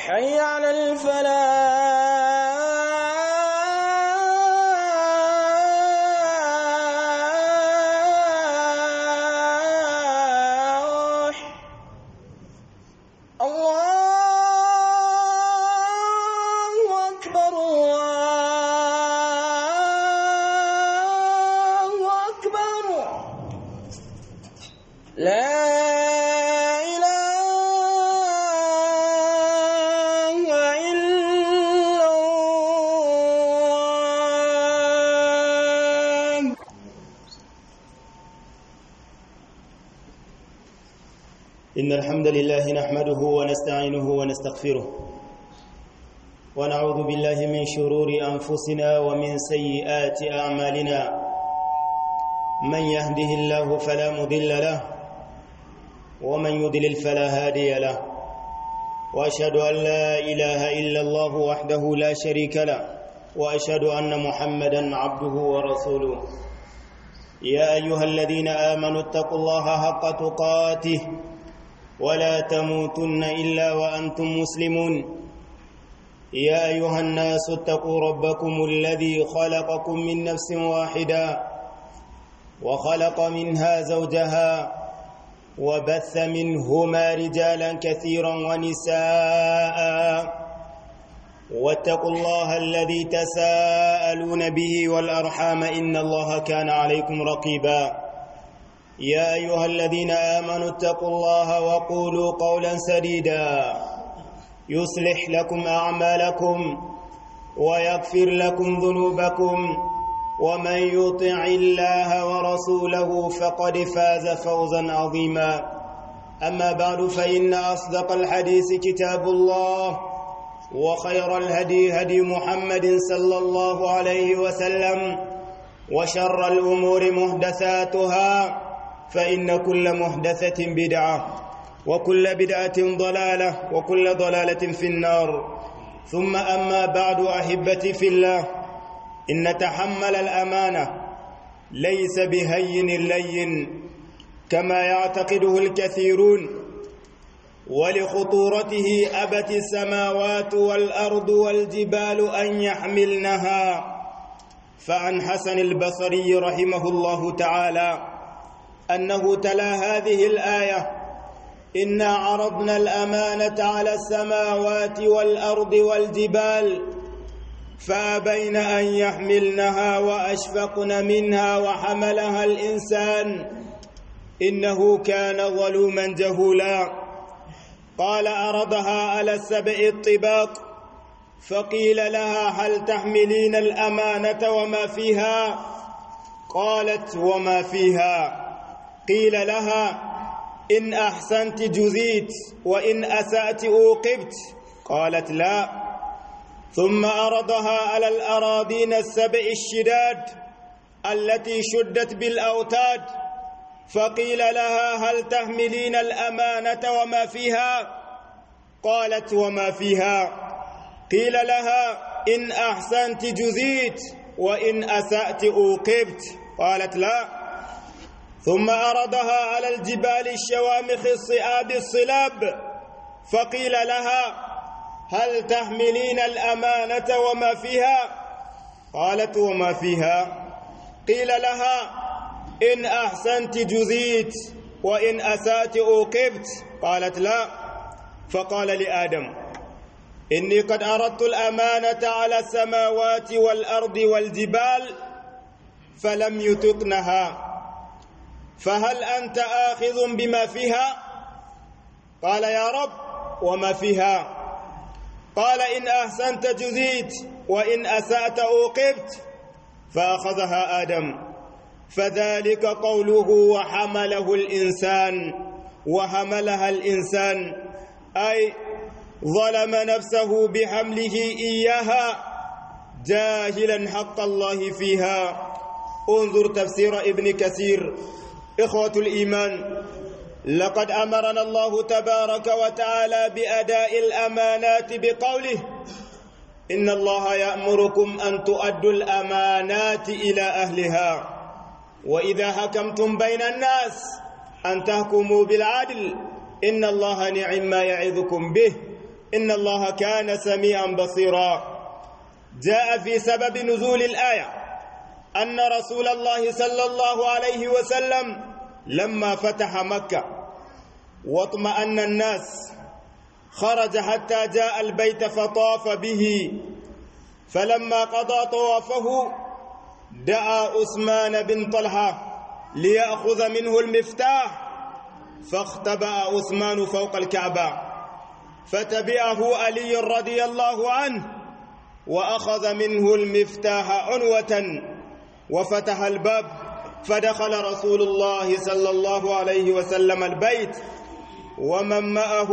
حي على الفلاح الله أكبر الله أكبر لا إله إلا الله إن الحمد لله نحمده ونستعينه ونستغفره ونعوذ بالله من شرور أنفسنا ومن سيئات أعمالنا من يهده الله فلا مضل له ومن يضلل فلا هادي له وأشهد أن لا إله إلا الله وحده لا شريك له وأشهد أن محمدا عبده ورسوله يا أيها الذين آمنوا اتقوا الله حق تقاته ولا تموتن الا وانتم مسلمون يا ايها الناس اتقوا ربكم الذي خلقكم من نفس واحده وخلق منها زوجها وبث منهما رجالا كثيرا ونساء واتقوا الله الذي تساءلون به والارحام ان الله كان عليكم رقيبا يا ايها الذين امنوا اتقوا الله وقولوا قولا سديدا يصلح لكم اعمالكم ويغفر لكم ذنوبكم ومن يطع الله ورسوله فقد فاز فوزا عظيما اما بعد فان اصدق الحديث كتاب الله وخير الهدي هدي محمد صلى الله عليه وسلم وشر الامور محدثاتها فإن كل محدثة بدعة وكل بدعة ضلالة وكل ضلالة في النار ثم أما بعد أحبتي في الله إن تحمل الأمانة ليس بهين لين كما يعتقده الكثيرون ولخطورته أبت السماوات والأرض والجبال أن يحملنها فعن حسن البصري رحمه الله تعالى أنه تلا هذه الآية إنا عرضنا الأمانة على السماوات والأرض والجبال فأبين أن يحملنها وأشفقن منها وحملها الإنسان إنه كان ظلوما جهولا قال أرضها على السبع الطباق فقيل لها هل تحملين الأمانة وما فيها قالت وما فيها قيل لها إن أحسنت جزيت وإن أسأت أوقبت قالت لا ثم أرضها على الأراضين السبع الشداد التي شدت بالأوتاد فقيل لها هل تحملين الأمانة وما فيها قالت وما فيها قيل لها إن أحسنت جزيت وإن أسأت أوقبت قالت لا ثم أرضها على الجبال الشوامخ الصئاب الصلاب فقيل لها هل تحملين الأمانة وما فيها قالت وما فيها قيل لها إن أحسنت جزيت وإن أسأت أوقبت قالت لا فقال لآدم إني قد أردت الأمانة على السماوات والأرض والجبال فلم يتقنها فهل أنت آخذ بما فيها قال يا رب وما فيها قال إن أحسنت جزيت وإن أسأت أوقبت فأخذها آدم فذلك قوله وحمله الإنسان وحملها الإنسان أي ظلم نفسه بحمله إياها جاهلا حق الله فيها انظر تفسير ابن كثير إخوة الإيمان لقد أمرنا الله تبارك وتعالى بأداء الأمانات بقوله إن الله يأمركم أن تؤدوا الأمانات إلى أهلها وإذا حكمتم بين الناس أن تحكموا بالعدل إن الله نعم ما يعظكم به إن الله كان سميعا بصيرا جاء في سبب نزول الآية أن رسول الله صلى الله عليه وسلم لما فتح مكة واطمأن الناس خرج حتى جاء البيت فطاف به فلما قضى طوافه دعا عثمان بن طلحة ليأخذ منه المفتاح فاختبأ عثمان فوق الكعبة فتبعه علي رضي الله عنه وأخذ منه المفتاح عنوة وفتح الباب فدخل رسول الله صلى الله عليه وسلم البيت ومن معه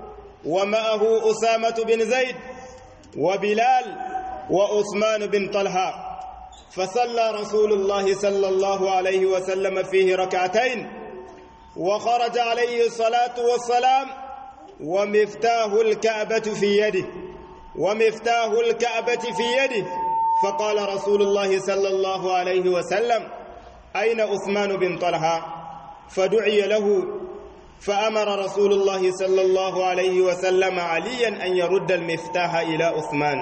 ومعه أسامة بن زيد وبلال وعثمان بن طلحة فصلى رسول الله صلى الله عليه وسلم فيه ركعتين وخرج عليه الصلاة والسلام ومفتاح الكعبة في يده ومفتاح الكعبة في يده فقال رسول الله صلى الله عليه وسلم أين عثمان بن طلحة فدعي له فأمر رسول الله صلى الله عليه وسلم عليا أن يرد المفتاح إلى عثمان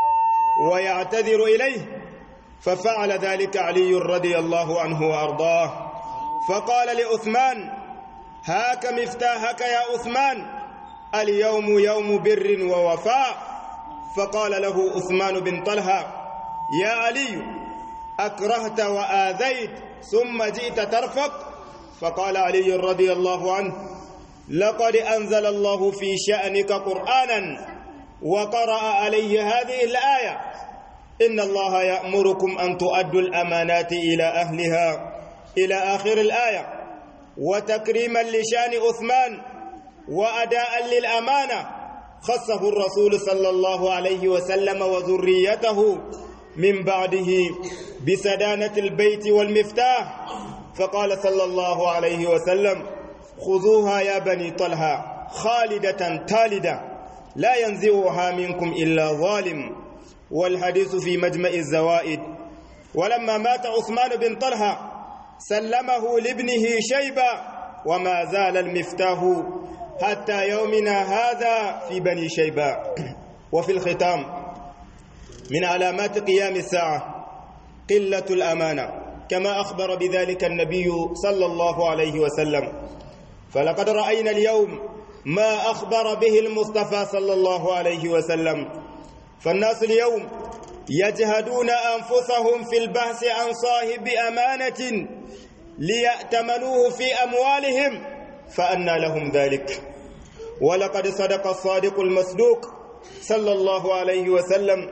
ويعتذر إليه ففعل ذلك علي رضي الله عنه وأرضاه فقال لعثمان هاك مفتاحك يا عثمان اليوم يوم بر ووفاء فقال له عثمان بن طلحة يا علي أكرهت وآذيت ثم جئت ترفق فقال علي رضي الله عنه لقد أنزل الله في شأنك قرآنا وقرأ عليه هذه الآية إن الله يأمركم أن تؤدوا الأمانات إلى أهلها إلى آخر الآية وتكريما لشان عثمان وأداء للأمانة خصه الرسول صلى الله عليه وسلم وذريته من بعده بسدانة البيت والمفتاح فقال صلى الله عليه وسلم خذوها يا بني طلحة خالدة تالدة لا ينزعها منكم إلا ظالم والحديث في مجمع الزوائد ولما مات عثمان بن طلحة سلمه لابنه شيبة وما زال المفتاح حتى يومنا هذا في بني شيبة وفي الختام من علامات قيام الساعة قلة الأمانة كما أخبر بذلك النبي صلى الله عليه وسلم فلقد رأينا اليوم ما أخبر به المصطفى صلى الله عليه وسلم فالناس اليوم يجهدون أنفسهم في البحث عن صاحب أمانة ليأتمنوه في أموالهم فأنى لهم ذلك ولقد صدق الصادق المصدوق صلى الله عليه وسلم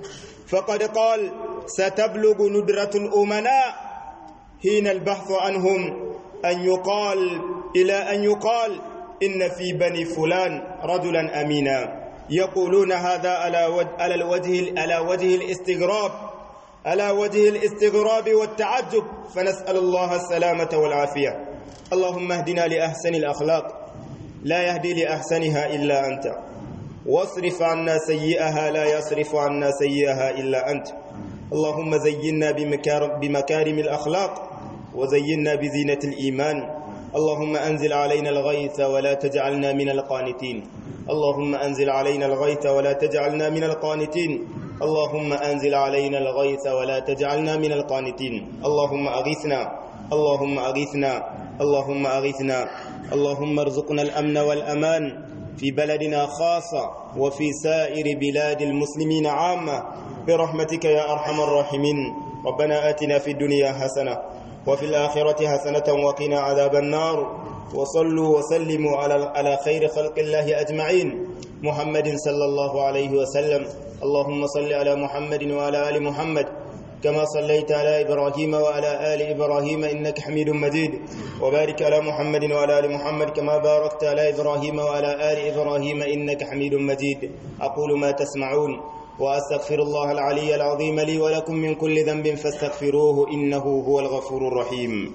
فقد قال ستبلغ ندرة الأمناء حين البحث عنهم أن يقال إلى أن يقال إن في بني فلان رجلا أمينا يقولون هذا على وجه على الوجه على وجه الاستغراب على وجه الاستغراب والتعجب فنسأل الله السلامة والعافية اللهم اهدنا لأحسن الأخلاق لا يهدي لأحسنها إلا أنت واصرف عنا سيئها لا يصرف عنا سيئها إلا أنت اللهم زينا بمكارم الأخلاق وزينا بزينة الإيمان اللهم أنزل علينا الغيث ولا تجعلنا من القانتين اللهم أنزل علينا الغيث ولا تجعلنا من القانتين اللهم أنزل علينا الغيث ولا تجعلنا من القانتين اللهم أغيثنا اللهم أغيثنا اللهم أغيثنا اللهم ارزقنا الأمن والأمان في بلدنا خاصة وفي سائر بلاد المسلمين عامة برحمتك يا أرحم الراحمين ربنا آتنا في الدنيا حسنة وفي الآخرة حسنة وقنا عذاب النار وصلوا وسلموا على على خير خلق الله أجمعين محمد صلى الله عليه وسلم اللهم صل على محمد وعلى آل محمد كما صليت على إبراهيم وعلى آل إبراهيم إنك حميد مجيد وبارك على محمد وعلى آل محمد كما باركت على إبراهيم وعلى آل إبراهيم إنك حميد مجيد أقول ما تسمعون وأستغفر الله العلي العظيم لي ولكم من كل ذنب فاستغفروه إنه هو الغفور الرحيم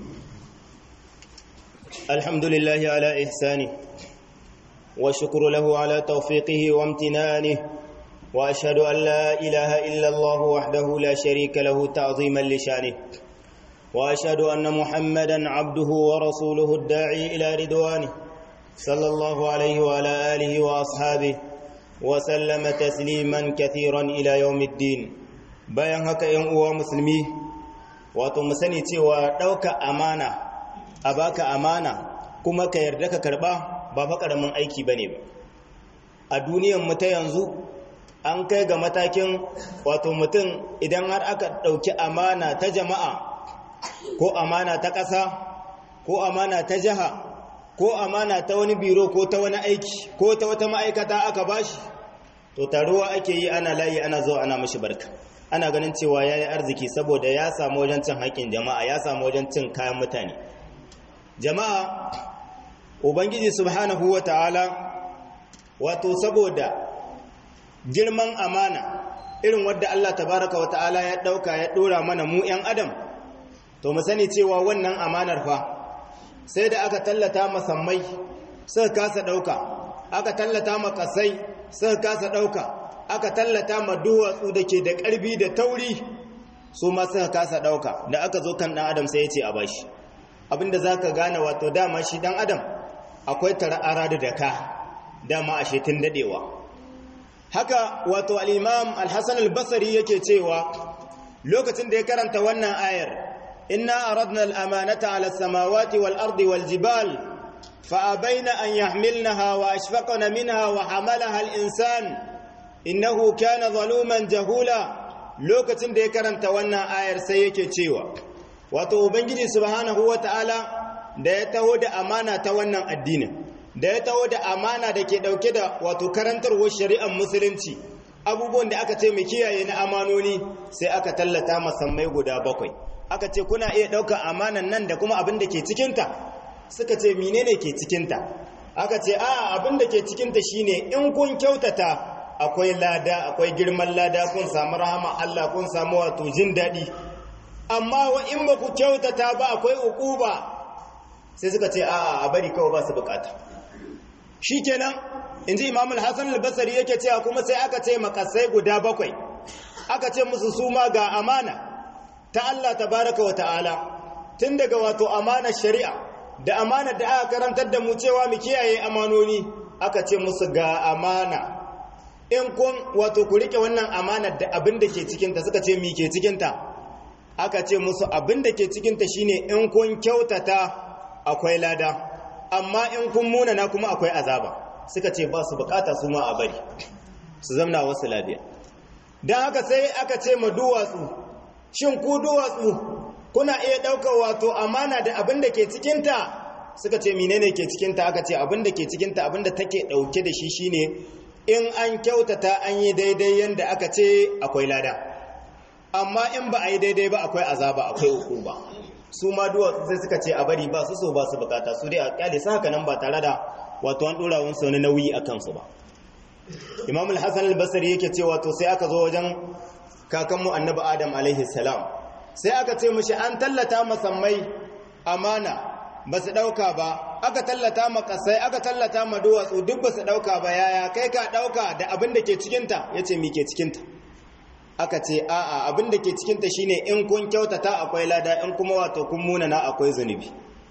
الحمد لله على إحسانه وشكر له على توفيقه وامتنانه واشهد ان لا اله الا الله وحده لا شريك له تعظيما لشانه واشهد ان محمدا عبده ورسوله الداعي الى رضوانه صلى الله عليه وعلى اله واصحابه وسلم تسليما كثيرا إلى يوم الدين bayan haka ‘yan uwa musulmi wato mu sani cewa ɗauka amana a baka amana kuma ka yarda ka karɓa ba fa ƙaramin aiki ba ne ba a duniyan mu ta yanzu an kai ga matakin wato mutum idan har aka ɗauki amana ta jama'a ko amana ta ƙasa ko amana ta jiha ko amana ta wani biro ko ta wani aiki ko ta wata ma'aikata aka bashi to taruwa ake yi ana layi ana zo ana mashi barka ana ganin cewa ya yi arziki saboda ya samu wajen cin haƙƙin jama'a ya samu wajen cin kayan mutane jama'a ubangiji subhanahu wa ta'ala wato saboda girman amana irin wadda Allah tabaraka wa ta'ala ya ɗauka ya ɗora mana mu 'yan adam to mu sani cewa wannan amanar fa sai da aka tallata masammai suka kasa ɗauka aka tallata makasai suka kasa ɗauka aka tallata ma duwatsu da ke da ƙarfi da tauri su ma suka kasa ɗauka da aka zo kan ɗan adam sai ya ce a bashi abinda za ka gane wato dama shi ɗan adam akwai tara'ara da daka dama a shetin daɗewa haka wato al'imam al-hassan al-basari yake cewa lokacin da ya karanta wannan ayar inna aradna al-amanata ala samawati wal ardi wal jibal fa abaina an yahmilnaha wa ashfaqna minha wa hamalaha al-insan innahu kana zaluman jahula lokacin da ya karanta wannan ayar sai yake cewa wato ubangiji subhanahu wataala da ya taho da amana ta wannan addinin da ya taho da amana da ke dauke da wato karantarwar shari'ar musulunci abubuwan da aka ce mu kiyaye na amanoni sai aka tallata masammai guda bakwai aka ce kuna iya ɗaukar amanan nan da kuma abin da ke cikinta suka ce menene ke cikinta aka ce a abin da ke cikinta shine in kun kyautata akwai lada akwai girman lada kun samu rahama Allah kun samu wato jin daɗi amma wa in ba ku kyautata ba akwai uquba sai suka ce a a bari kawai ba su bukata shikenan inji Imam al-Hasan al-Basri yake cewa kuma sai aka ce makasai guda bakwai aka ce musu su ma ga amana ta Allah tabaraka wa ta'ala tun daga wato amana shari'a da amana da aka karantar da mu cewa mu kiyaye amanoni aka ce musu ga amana in kun wato ku rike wannan amanar da abin da ke cikinta suka ce mi ke cikinta aka ce musu abin da ke cikinta shine in kun kyautata akwai lada amma in kun munana kuma akwai azaba suka ce ba su bukata su ma a bari su zamna wasu lafiya don haka sai aka ce ma duwatsu shin ku duwatsu kuna iya ɗaukar wato amana da abin da ke cikinta suka ce menene ke cikinta aka ce abin da ke cikinta abin da take ɗauke da shi shine in an kyautata an yi daidai yadda aka ce akwai lada amma in ba a yi daidai ba akwai azaba akwai uku ba su ma duwatsu sai suka ce a bari ba su so ba su bukata su dai a kyale su haka nan ba tare da wato an dora wani wani nauyi a kansu ba imam al-hassan al-basri yake ce wato sai aka zo wajen kakanmu annabi adam alaihi salam sai aka ce mushi an tallata masammai amana ba su ɗauka ba aka tallata ma ƙasai aka tallata ma duwatsu duk ba su ɗauka ba yaya kai ka ɗauka da abin da ke cikinta ya ce mi ke cikinta aka ce a'a abin da ke cikinta shine in kun kyautata akwai lada in kuma wato kun munana akwai zunubi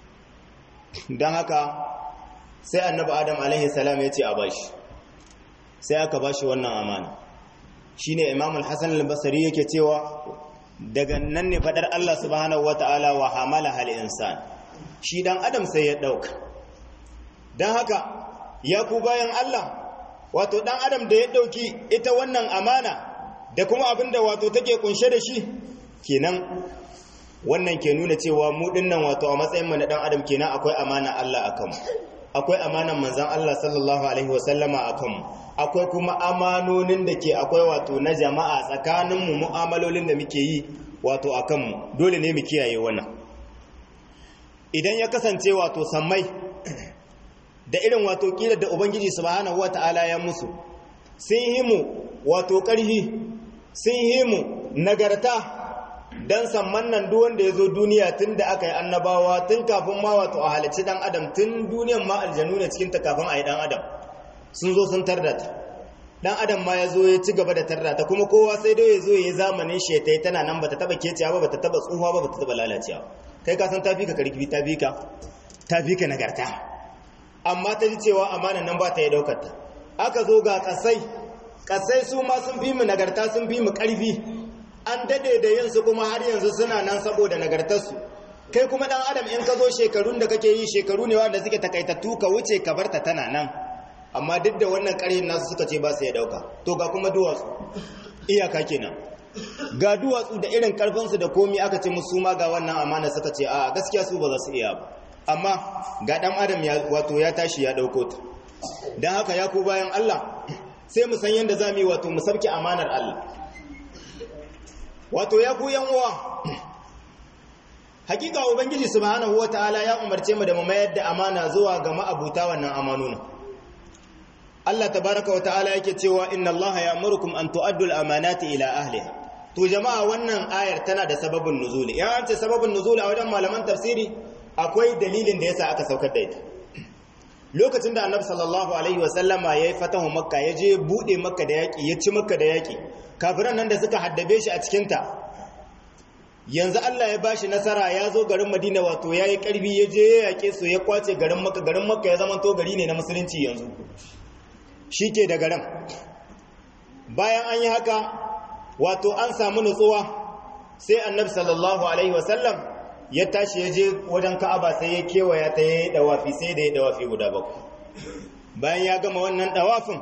don haka sai annabi adam alaihi salam ya ce a bashi sai aka bashi wannan amana shine imam al-hasan al-basri yake cewa daga nan ne fadar Allah subhanahu wataala wa hamala hal insan shi dan adam sai ya dauka dan haka ya ku bayan Allah wato dan adam da ya dauki ita wannan amana da kuma abinda wato take kunshe da shi kenan wannan ke nuna cewa mu dinnan wato a matsayin mu na dan adam kenan akwai amana Allah akan mu akwai amanan manzon Allah sallallahu alaihi wasallama akan mu akwai kuma amanonin da ke akwai wato na jama'a tsakanin mu mu'amalolin da muke yi wato akan mu dole ne mu kiyaye wannan idan ya kasance wato sammai da irin wato kila da ubangiji subhanahu wataala ya musu sun yi mu wato ƙarfi sun yi mu nagarta dan samman nan duk wanda ya zo duniya tun da aka yi annabawa tun kafin ma wato a halicci dan adam tun duniyan ma aljanu ne cikin ta kafin a yi dan adam sun zo sun tarda ta dan adam ma ya zo ya ci gaba da tarda ta kuma kowa sai dai ya zo ya yi zamanin shetai tana nan bata taba keciya ba bata taba tsuhuwa ba bata taba lalacewa kai ka san ta fi ka karfi ta fi ka ta fi ka nagarta amma ta ji cewa amana nan ba ta yi daukar ta aka zo ga kasai kasai su ma sun fi mu nagarta sun fi mu karfi an dade da yin su kuma har yanzu suna nan saboda nagartarsu kai kuma dan adam in ka zo shekarun da kake yi shekaru ne wanda suke takaitattu ka wuce ka barta tana nan amma duk da wannan ƙarhin nasu suka ce ba su ya dauka to ga kuma duwatsu iyaka kenan ga duwatsu da irin karfinsu da komi aka ce musu ma ga wannan amana suka ce a gaskiya su ba za su iya ba amma ga dan adam ya wato ya tashi ya dauko ta dan haka ya ku bayan Allah sai mu san yanda zamu yi wato mu sabki amanar Allah wato ya ku yan uwa hakika ubangiji subhanahu wataala ya umarce mu da mu mayar da amana zuwa ga ma'abuta wannan amanuna Allah tabaraka wataala yake cewa inna Allah ya'murukum an tu'addu al-amanati ila ahliha to jama'a wannan ayar tana da sababin nuzuli ya an ce sababin nuzuli a wajen malaman tafsiri akwai dalilin da yasa aka saukar da ita lokacin da annabi sallallahu alaihi wasallama yayi fatahu makka ya je bude makka da yaki ya ci makka da yaki kafiran nan da suka haddabe shi a cikin ta yanzu Allah ya bashi nasara ya zo garin Madina wato yayi karbi ya je ya yake su ya kwace garin makka garin makka ya zama to gari ne na musulunci yanzu shike da garin bayan an yi haka wato an samu nutsuwa sai annabi sallallahu alaihi wasallam ya tashi ya je wajen ka'aba sai ya kewaya ta yi dawafi sai da ya dawafi guda bakwai bayan ya gama wannan dawafin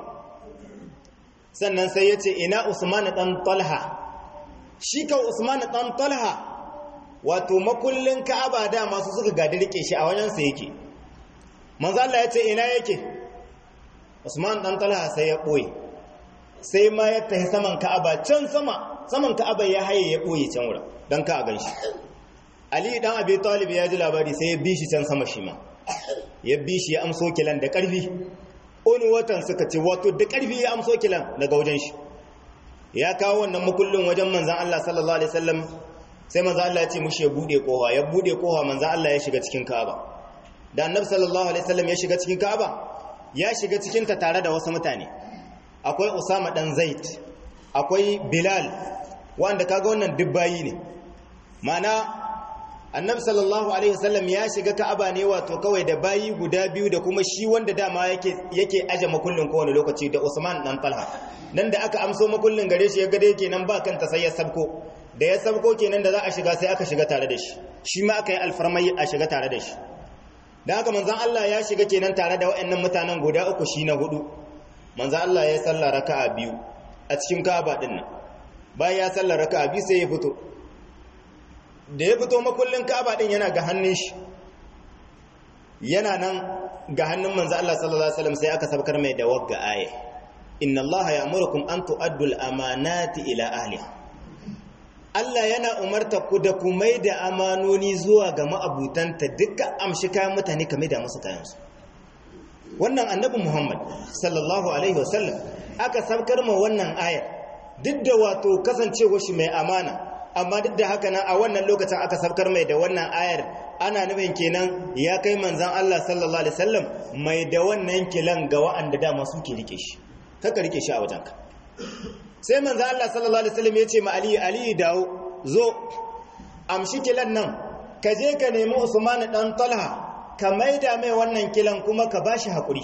sannan sai ya ce ina usman dan talha shi ka usman dan talha wato makullin ka'aba da masu suka gadi rike shi a wajen sa yake manzo Allah ya ce ina yake usman dan talha sai ya boye sai ma ya tafi saman ka'aba can sama saman ka'aba ya haye ya boye can wurin dan ka a ganshi Ali dan Abi Talib ya ji labari sai ya bi shi can sama shi ma. Ya bi shi ya amso kilan da ƙarfi. Oni watan suka ce wato da ƙarfi ya amso kilan daga wajen shi. Ya kawo wannan makullin wajen manzon Allah sallallahu alaihi wasallam sai manzon Allah ya ce mushi ya bude kowa ya bude kowa manzon Allah ya shiga cikin Ka'aba. Da Annabi sallallahu alaihi wasallam ya shiga cikin Ka'aba ya shiga cikin ta tare da wasu mutane. Akwai Usama dan Zaid, akwai Bilal wanda kaga wannan dubbayi ne. Ma'ana annabi sallallahu alaihi wasallam ya shiga ka'aba ne wato kawai da bayi guda biyu da kuma shi wanda dama yake yake aje makullin kowane lokaci da Usman dan Talha nan da aka amso makullin gare shi ya ga dai kenan ba kanta sai ya sabko da ya sabko kenan da za a shiga sai aka shiga tare da shi shi ma aka yi alfarmai a shiga tare da shi dan haka manzon Allah ya shiga kenan tare da waɗannan mutanen guda uku shi na hudu manzon Allah ya salla raka'a biyu a cikin Ka'aba din nan bayan ya salla raka'a biyu sai ya fito da ya fito makullin ka'aba din yana ga hannun shi yana nan ga hannun manzo Allah sallallahu alaihi wasallam sai aka sabkar mai da wagga aya inna Allah ya'murukum an tu'addu al-amanati ila ahliha Allah yana umarta ku da ku mai da amanoni zuwa ga ma'abutanta dukkan amshi kayan mutane kamar da musu kayan su wannan annabi Muhammad sallallahu alaihi wasallam aka sabkar ma wannan aya duk da wato kasancewa shi mai amana amma duk da haka nan a wannan lokacin aka sabkar mai da wannan ayar ana nufin kenan ya kai manzan Allah sallallahu alaihi wasallam mai da wannan kilan ga wa'anda dama suke rike shi kaka rike shi a wajenka sai manzan Allah sallallahu alaihi wasallam ya ce ma Ali Ali dawo zo amshi kilan nan ka je ka nemi Usman dan Talha ka maida mai wannan kilan kuma ka bashi hakuri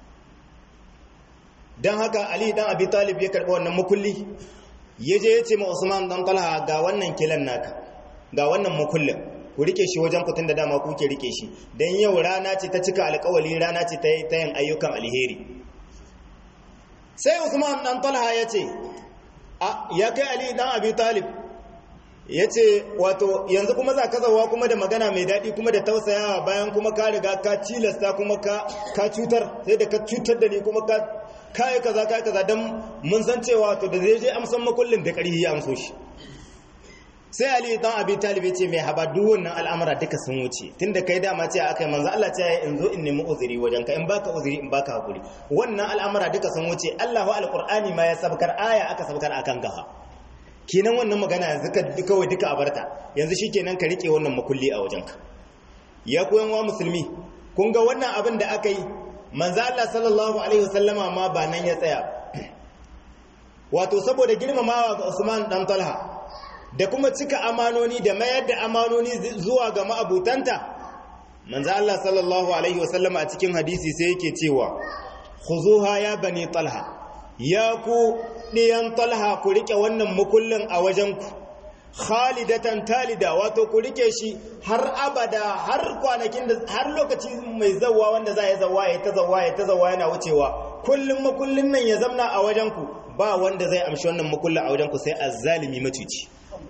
dan haka Ali dan Abi Talib ya karba wannan makulli ya je ya ce ma Usman dan Talha ga wannan kilan naka ga wannan makullin ku rike shi wajen kutun da dama kuke rike shi dan yau rana ce ta cika alƙawali rana ce ta yin ayyukan alheri sai Usman dan Talha ya ce a ya kai Ali dan Abi Talib ya ce wato yanzu kuma za ka zawa kuma da magana mai daɗi kuma da tausayawa bayan kuma ka riga ka cilasta kuma ka cutar sai da ka cutar da ni kuma ka kai kaza kai kaza dan mun san cewa to da zai je amsan makullin da ƙarfi ya amso shi sai ali dan abi talib ce mai haba duk wannan al'amura duka sun wuce tunda kai dama ce akai manzo Allah ce ya in zo in nemi uzuri wajen ka in baka uzuri in baka hakuri wannan al'amura duka sun wuce Allahu alqur'ani ma ya sabkar aya aka sabkar akan gaha kenan wannan magana yanzu ka kawai duka a barta yanzu shikenan ka rike wannan makulli a wajen ka ya koyan wa musulmi kun ga wannan abin da aka yi manzo Allah sallallahu alaihi wasallama ma ba nan ya tsaya wato saboda girmamawa ga Usman dan Talha da kuma cika amanoni da mayar da amanoni zuwa ga ma'abutanta manzo Allah sallallahu alaihi wasallama a cikin hadisi sai yake cewa khuzuha ya bani talha ya ku ɗiyan talha ku rike wannan mukullin a wajenku khalidatan talida wato ku rike shi har abada har kwanakin da har lokaci mai zawa wanda za ya zawa ya ta zawa ya ta zawa yana wucewa kullum makullin nan ya zamna a wajenku ba wanda zai amshi wannan makullin a wajenku sai azzalimi macuci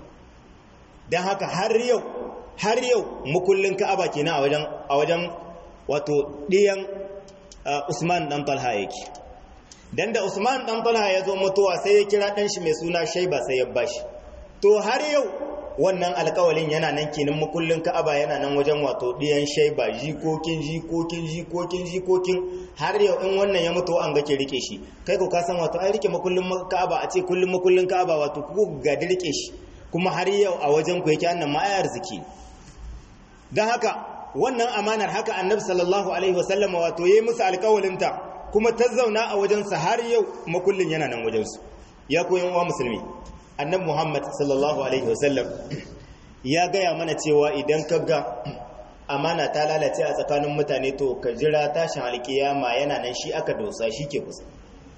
don haka har yau har yau makullin ka'aba kenan a wajen a wajen wato ɗiyan Usman dan Talha yake dan da Usman dan Talha ya zo mutuwa sai ya kira dan shi mai suna Shaiba sai ya bashi to har yau wannan alkawalin yana nan kenan makullin Ka'aba yana nan wajen wato ɗiyan Shaiba jikokin jikokin jikokin jikokin har yau in wannan ya mutu an ga ke rike shi kai ko ka san wato ai rike makullin Ka'aba a ce kullum makullin Ka'aba wato ku ga rike shi kuma har yau a wajen ku yake annan ma arziki dan haka wannan amanar haka annabi sallallahu alaihi wasallama wato yayi musu alƙawalinta kuma ta zauna a wajensa har yau makullin yana nan wajensu ya koyan wa musulmi annabi muhammad sallallahu alaihi wasallam ya gaya mana cewa idan ka ga amana ta lalace a tsakanin mutane to ka jira tashin alkiyama yana nan shi aka dosa shi ke kusa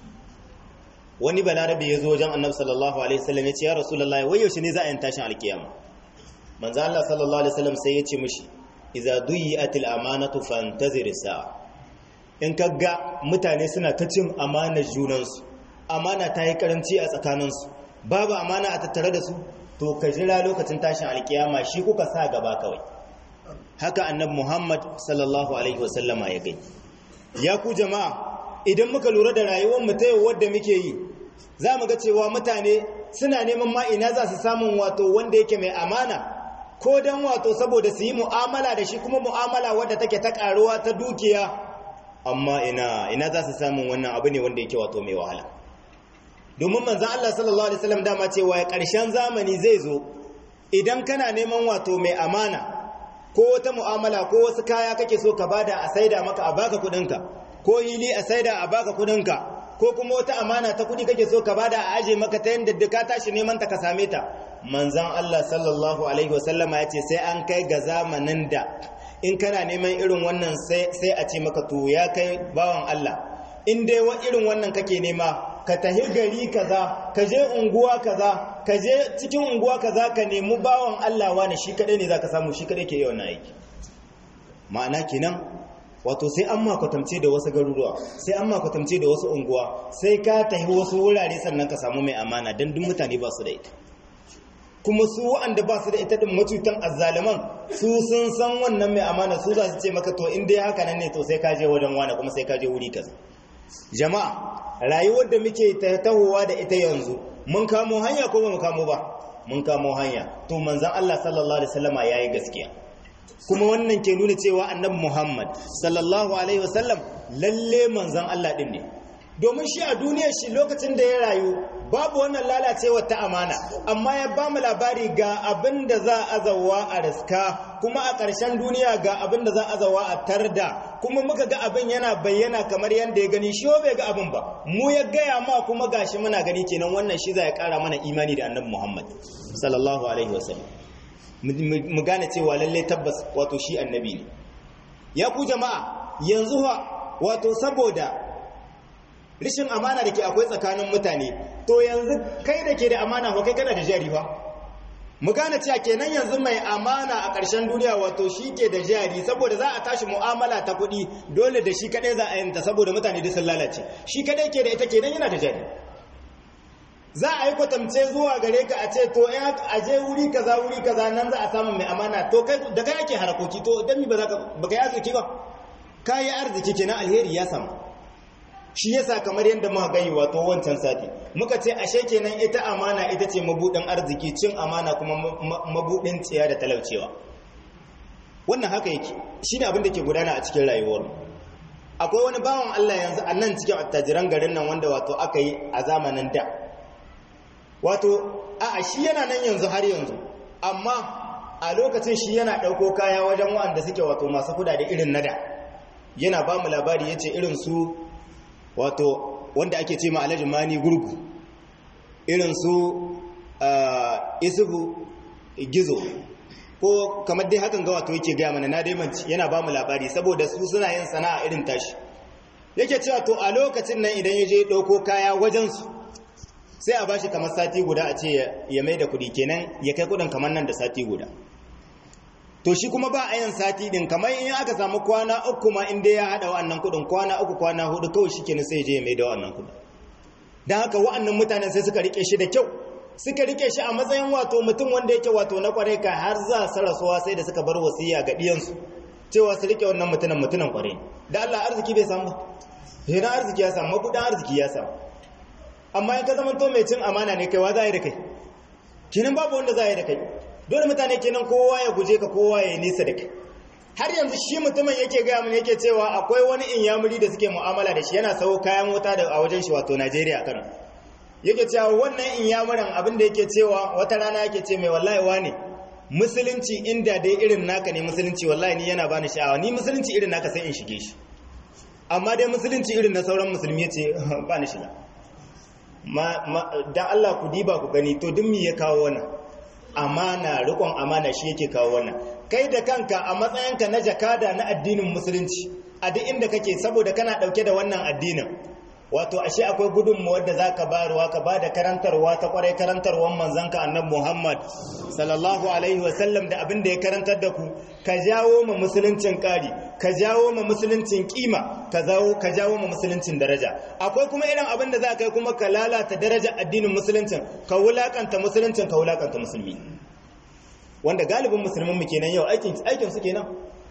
wani balarabe ya zo wajen annabi sallallahu alaihi wasallam ya ce ya rasulullahi wai yaushe ne za a yi tashin alkiyama manzo Allah sallallahu alaihi wasallam sai ya ce mishi iza duyi'atil amanatu fantazir sa'a in kaga mutane suna ta cin amanar junansu amana ta yi karanci a tsakaninsu babu amana a tattare da su to ka jira lokacin tashin alkiyama shi kuka sa gaba kawai haka annab muhammad sallallahu alaihi wasallama ya gai ya ku jama'a idan muka lura da rayuwar mu ta yau wadda muke yi za mu ga cewa mutane suna neman ma ina za su samun wato wanda yake mai amana ko dan wato saboda su yi mu'amala da shi kuma mu'amala wadda take ta karuwa ta dukiya amma ina ina za su samun wannan abu ne wanda yake wato mai wahala domin manzon Allah sallallahu alaihi wasallam dama cewa ya karshen zamani zai zo idan kana neman wato mai amana ko wata mu'amala ko wasu kaya kake so ka bada a saida maka a baka kudinka ko hili a saida a baka kudinka ko kuma wata amana ta kudi kake so ka bada a aje maka ta yanda ka tashi neman ta ka same ta manzan Allah sallallahu alaihi wasallama ya ce sai an kai ga zamanin da in kana neman irin wannan sai a ce maka to ya kai bawan Allah in dai wa irin wannan kake nema ka tahi gari kaza ka je unguwa kaza ka je cikin unguwa kaza ka nemi bawan Allah wani shi kadai ne zaka samu shi kadai ke yi wannan aiki ma'ana kenan wato sai an makwatamce da wasu garuruwa sai an makwatamce da wasu unguwa sai ka tahi wasu wurare sannan ka samu mai amana don duk mutane ba su da ita kuma su wa'anda ba su da ita din macutan azzaliman su sun san wannan mai amana su za su ce maka to in dai haka nan ne to sai ka je wajen wani kuma sai ka je wuri kaza jama'a rayuwar da muke tahowa da ita yanzu mun kamo hanya ko ba mu kamo ba mun kamo hanya to manzon Allah sallallahu alaihi wasallama yayi gaskiya kuma wannan ke nuna cewa annabi Muhammad sallallahu alaihi wasallam lalle manzon Allah din ne domin shi a duniyar shi lokacin da ya rayu babu wannan lalacewa ta amana amma ya ba mu labari ga abin da za a zawa a riska kuma a ƙarshen duniya ga abin da za a zawa a tarda kuma muka ga abin yana bayyana kamar yadda ya gani shi bai ga abin ba mu ya gaya ma kuma gashi muna gani kenan wannan shi za ya ƙara mana imani da annabi muhammad sallallahu alaihi wasallam mu gane cewa lalle tabbas wato shi annabi ne ya ku jama'a yanzu wato saboda rishin amana da ke akwai tsakanin mutane to yanzu kai da ke da amana ko kai kana da jari fa mu gane cewa kenan yanzu mai amana a ƙarshen duniya wato shi ke da jari saboda za a tashi mu'amala ta kuɗi dole da shi kaɗai za a yanta saboda mutane da sun lalace shi kaɗai ke da ita kenan yana da jari za a yi kwatamce zuwa gare ka a ce to a je wuri kaza wuri kaza nan za a samu mai amana to kai da kai ake harakoki to dan mi ba za ka ba ka yi arziki ba ka yi arziki kenan alheri ya samu shi yasa kamar yadda muka gani wato wancan sati muka ce ashe kenan ita amana ita ce mabudin arziki cin amana kuma mabudin tsiya da talaucewa wannan haka yake shine abin da ke gudana a cikin rayuwar akwai wani bawan Allah yanzu a nan cikin attajiran garin nan wanda wato aka yi a zamanin da wato a shi yana nan yanzu har yanzu amma a lokacin shi yana ɗauko kaya wajen waɗanda suke wato masu kudade irin nada yana ba mu labari ya ce irin su wato wanda ake ce ma alhaji mani gurgu irin su isubu gizo ko kamar dai hakan ga wato yake gaya mana na daimanci yana ba mu labari saboda su suna yin sana'a irin tashi yake cewa to a lokacin nan idan ya je ɗauko kaya wajensu sai a bashi kamar sati guda a ce ya mai da kuɗi kenan ya kai kuɗin kamar nan da sati guda to shi kuma ba a yin sati ɗin kamar in aka samu kwana uku ma inda ya haɗa wa'annan kuɗin kwana uku kwana hudu kawai shi kenan sai je ya mai da wa'annan kuɗin don haka wa'annan mutanen sai suka rike shi da kyau suka rike shi a matsayin wato mutum wanda yake wato na kwarai ka har za su rasuwa sai da suka bar wasiya ga ɗiyansu cewa su rike wannan mutunan mutunan kwarai da Allah arziki bai samu ba yana arziki ya samu mabudan arziki ya samu amma in ka zama to mai cin amana ne kai wa za a yi da kai kenan babu wanda za a yi da kai dole mutane kenan kowa ya guje ka kowa ya nisa da kai har yanzu shi mutumin yake gaya mun yake cewa akwai wani inyamuri da suke mu'amala da shi yana sau kayan wuta da a wajen shi wato Najeriya Kano yake cewa wannan inyamuran abin da yake cewa wata rana yake ce mai wallahi wane musulunci inda dai irin naka ne musulunci wallahi ni yana bani sha'awa ni musulunci irin naka sai in shige shi amma dai musulunci irin na sauran musulmi yace ba ni shiga dan Allah ku diba ku gani to duk me ya kawo wannan amana rikon amana shi yake kawo wannan kai da kanka a matsayinka na jakada na addinin musulunci a duk inda kake saboda kana dauke da wannan addinin wato ashe akwai gudunmuwar da za ka bayarwa ka ba da karantarwa ta kwarai karantarwar manzanka annabi muhammad sallallahu alaihi wasallam da abin da ya karantar da ku ka jawo ma musuluncin ƙari ka jawo ma musuluncin kima ka jawo ma musuluncin daraja akwai kuma irin abin da za ka yi kuma ka lalata daraja addinin musuluncin ka wulakanta musuluncin ka wulakanta musulmi wanda galibin musulmin mu kenan yau aikin aikin su kenan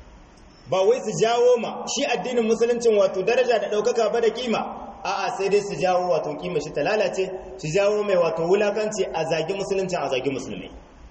ba wai su jawo ma shi addinin musuluncin wato daraja da ɗaukaka ba da kima a'a sai dai su jawo wato kima shi ta lalace su jawo mai wato wulakanci a zagi musuluncin a zagi musulmai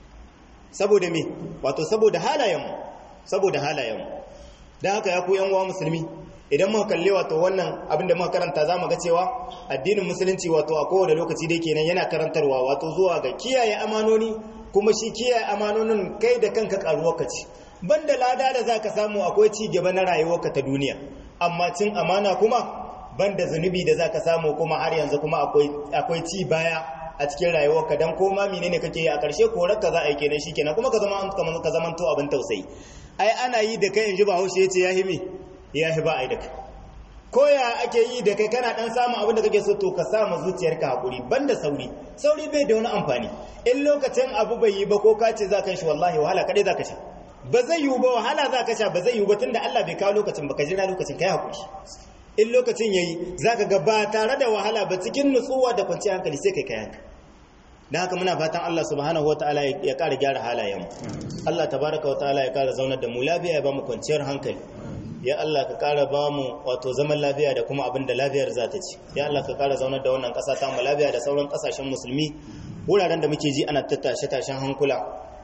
saboda me wato saboda halayenmu saboda halayenmu don haka ya ku yan uwa musulmi idan muka kalle wato wannan abin da muka karanta za mu ga cewa addinin musulunci wato a kowane lokaci dai kenan yana karantarwa wato zuwa ga kiyaye amanoni kuma shi kiyaye amanonin kai da kanka karuwa ka ci banda lada da zaka samu akwai ci gaba na rayuwarka ta duniya amma cin amana kuma banda zunubi da zaka samu kuma har yanzu kuma akwai akwai ci baya a cikin rayuwarka dan koma menene kake yi a ƙarshe korarka za a yi kenan shikenan kuma ka zama ka zaman to abin tausayi ai ana yi da kai inji Bahaushe yace ya himi ya hi ba ai da kai ko ya ake yi da kai kana dan samun abin da kake so to ka samu zuciyarka hakuri banda sauri sauri bai da wani amfani in lokacin abu bai yi ba ko ka ce za ka shi wallahi wahala kadai za ka sha ba zai yiwu ba wahala za ka sha ba zai yiwu ba tunda Allah bai kawo lokacin ba ka jira lokacin kai hakuri in lokacin yayi zaka ga ba tare da wahala ba cikin nutsuwa da kwanciyar hankali sai kai kayanka dan haka muna fatan Allah subhanahu wataala ya ƙara gyara halayenmu Allah tabaraka wataala ya ƙara zaunar da mu lafiya ya ba mu kwanciyar hankali ya Allah ka ƙara ba mu wato zaman lafiya da kuma abin da lafiyar za ta ci ya Allah ka ƙara zaunar da wannan ƙasa ta mu lafiya da sauran ƙasashen musulmi wuraren da muke ji ana tattashe tashen hankula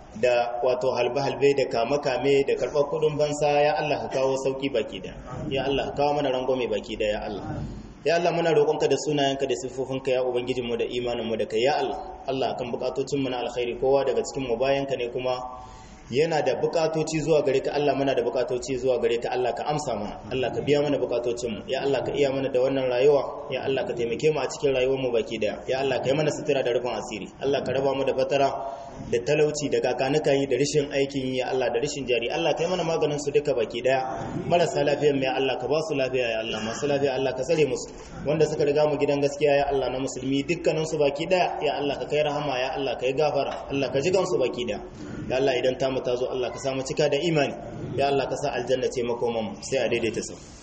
da wato halbe-halbe da kame-kame da karɓar kudin bansa ya Allah ka kawo sauƙi baki da ya Allah ka kawo mana rangwame baki da ya Allah ya Allah muna roƙonka da sunayenka da siffofinka ya ubangijinmu da imaninmu da kai ya Allah Allah kan bukatocinmu na alkhairi kowa daga cikin mu bayanka ne kuma yana da bukatoci zuwa gare ka Allah muna da bukatoci zuwa gare ka Allah ka amsa mana Allah ka biya mana bukatocinmu ya Allah ka iya mana da wannan rayuwa ya Allah ka taimake mu a cikin rayuwar mu baki daya ya Allah ka yi mana sutura da rufin asiri Allah ka raba mu da fatara da talauci da kakanuka yi da rashin aikin yi ya Allah da rashin jari Allah ka yi mana maganin su duka baki daya marasa lafiya mai Allah ka ba su lafiya ya Allah masu lafiya Allah ka tsare musu wanda suka riga mu gidan gaskiya ya Allah na musulmi dukkanin su baki daya ya Allah ka kai rahama ya Allah ka yi gafara Allah ka ji gansu baki daya ya Allah idan ta mu ta zo Allah ka samu cika da imani ya Allah ka sa aljanna ce makoman sai a daidaita sau